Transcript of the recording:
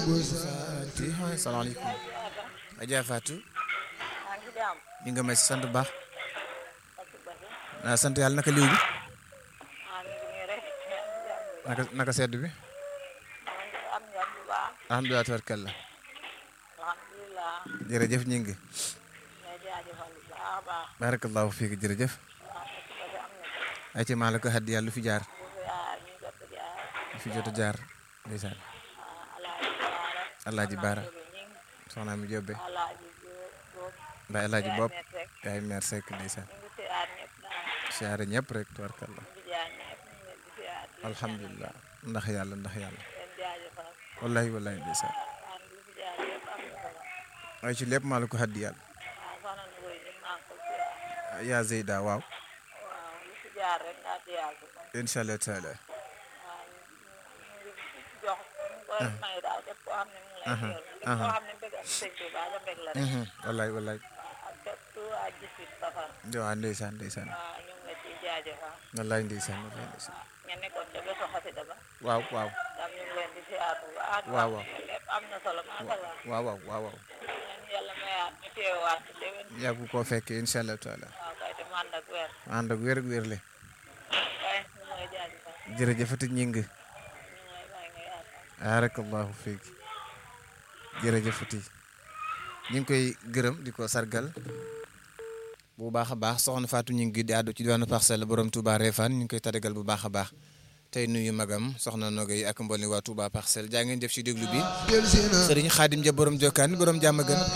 salaamaaleykum Adja Fatou maa ngi jàmm ñu nga may sant bu baax ak basi naa sant yàlla naka liw bi maa ngi nii rek maa ngi jàmm naka naka sedd bi maa ngi am jàmm bu baax alhamdulilah tabarkalla alhamdulilah jërëjëf ñu ngi may jaajëfal bu baax a baax barakallahu fiik jërëjëf waaw ak basi am na ko ay ci maa la ko xaddi yàlla lu fi jaar bu fi yaay ñu jot a jaar lu fi jot a jaar ndeysaan alaaji baara alaaji baara ñing soxna mi jobbe alaaji boob mbay alaaji bopp net rek yaay meer sekk ndeysaan ñu ngi siyaar ñëpp daal siyaare ñëpp rek tabarkalla ñu ngi jaar ñëpp ñu ngi leen di siyaar di leen alhamdulilah ndax yàlla ndax yàlla leen jaajëfal wallahi wallahi ndeysaan waaw lu fi jaar yëpp am na solo ay ci lépp maa la ko xaddi yàlla waaw soxna na koy ñu maa ngi ko siyaar yaa Zeyda waaw waaw lu fi jaar rek nga siyaar ko incha allah taala waaw ñu ngi jox ñu koy may daal képp koo xam ne mu ngi lay teewlu képp koo xam ne mbég ak sëñ bi baa la mbég la rek wallahi wallahi ak képp ku waa gisit safar waaw ndeysaan ndeysaan waaw ñu ngi la ciy jaajëfal wallahi ndeysaan wallahi ndeysaan nga nekkoon ca bésu xasida ba waaw waaw tam ñu ngi leen di siyaar bu baax waaw waaw lépp am na solo macha allah waaw waaw waaw waaw ñaan yàlla mayaat ñu teewaat ci déwén yàggu koo fekkee incha allah taala waaw kay te mu ànd ak weer ànd ak wér ak wérle kay ñu ngi lay jaajëfal jërëjëfati ñing ñu ngi lay bàyyi nga yaatal barakallahu fiik jërëjëfati ñu ngi koy gërëm di ko sargal bu baax a baax soxna Fatou ñu ngi di àddu ci diwaanu parcelle borom Touba Refane ñu ngi koy tadagal bu baax a baax tey nuyu magam soxna Nogay ak mboolem waa Touba parcelle jaa ngeen jëf ci déglu bi Serigne Khadim ja borom Jokkaan borom jàmm gën